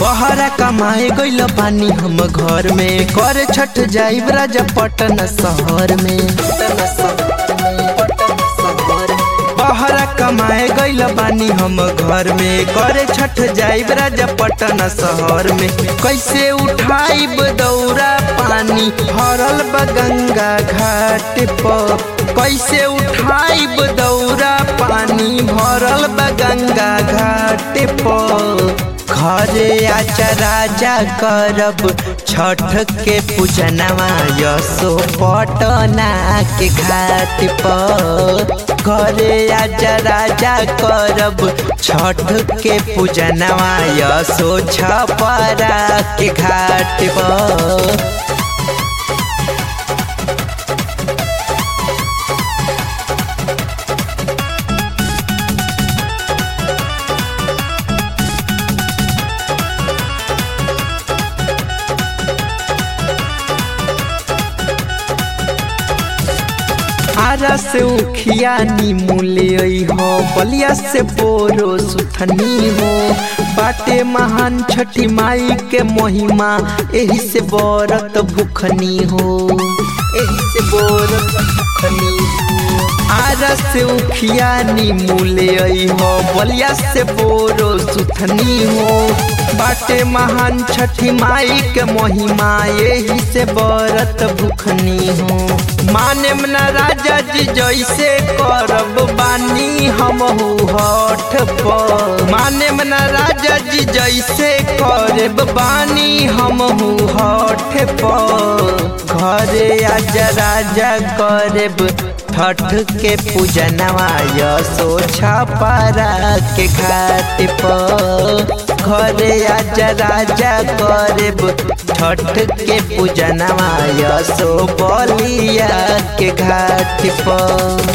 बहरा कमाए गइल पानी हम घर में कर छठ जाइब राजा पटन शहर में बहरा कमाए गइल बानी हम घर में करे छठ जाइब राजा पटन शहर में कैसे उठाइब दौरा पानी भरल बा गंगा घाट पर कैसे उठाइब दौरा पानी भरल बा गंगा घाट पर घरे आचा राजा करब छठ के पूजनवा यसो पटना के घाट पर घरे आचा राजा करब छठ के पूजनवा यसो छपरा के घाट पर आरा से उखिया नीमूले हो बलिया से बोरो सुथनी हो बाटे महान छठी माई के महिमा एही से बरत भूखनी हो एही से बरत भूखनी हो आरा से उखिया नीमूले हो बलिया से बोरो सुथनी हो बाटे महान छठी माई के महिमा यही से बरत भूखनी हो माने न राजा जी जैसे करब बानी हम हठ पर माने न राजा जी जैसे करब बानी हम हठ पर घरे आज राजा करब छठ के पूजनवा यसो छपरा के घाट पर घरे आज राजा करब छठ के पूजनवा यसो बलिया के घाट पर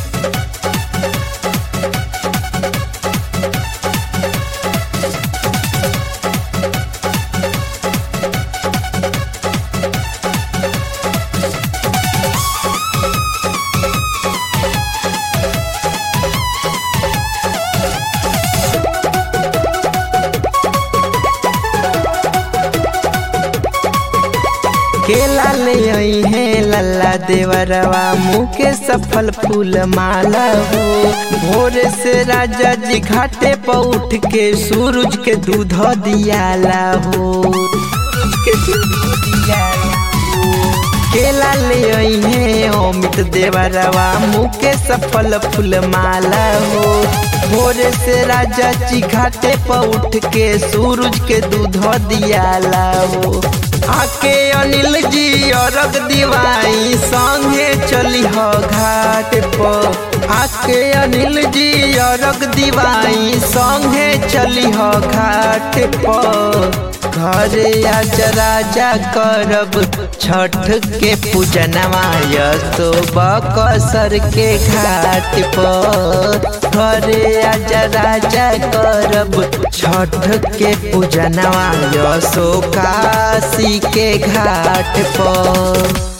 केला ले आई है लल्ला देवरवा मुँह के सफल फूल माला हो भोरे से राजा जी घाटे पर उठ के सूरज के दूध दियाला हो के दूध दियाला केला ले आई है अमित देवरवा मुँह के सफल फूल माला हो भोरे से राजा जी घाटे पर उठ के सूरज के दूध दियाला हो आके अनिल जी अरग दिवाई संगे चली हो घाट पर आके अनिल जी अरग दिवाई संगे चली हो घाट पर घरे आज राजा करब छठ के पूजनवा यसो बकसर के घाट पर घरे आज राजा करब छठ के पूजनवा यसो काशी के घाट पर